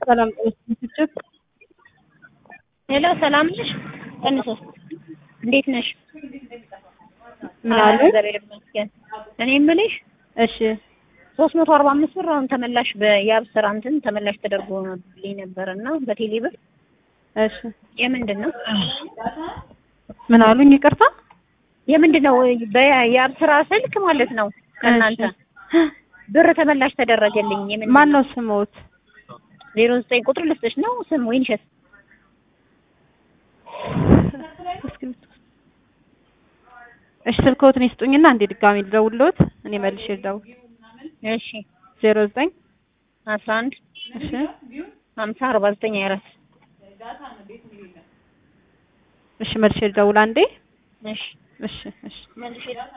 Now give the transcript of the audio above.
ሰላም ጤና ሄሎ ሰላም ነሽ? ቀንሶ እንዴት ነሽ? ምን አሉ? እግዚአብሔር ይመስገን። እኔ የምልሽ እሺ ሶስት መቶ አርባ አምስት ብር አሁን ተመላሽ በያብ ስራ እንትን ተመላሽ ተደርጎልኝ ነበር እና በቴሌ ብር እሺ የምንድን ነው ምን አሉኝ? ይቅርታ የምንድን ነው በያብ ስራ ስልክ ማለት ነው ከእናንተ ብር ተመላሽ ተደረገልኝ። የምን ማን ነው ስሞት? ዜሮ ዘጠኝ ቁጥር ልስጥሽ ነው ስም ወይንሸት እሺ ስልክዎትን ይስጡኝና እንዴ ድጋሚ ልደውልዎት እኔ መልሼ ልደውል። እሺ ዜሮ ዘጠኝ አስራ አንድ እሺ ሀምሳ አርባ ዘጠኝ ሀያ አራት እሺ መልሼ ልደውል አንዴ። እሺ እሺ እሺ መልሼ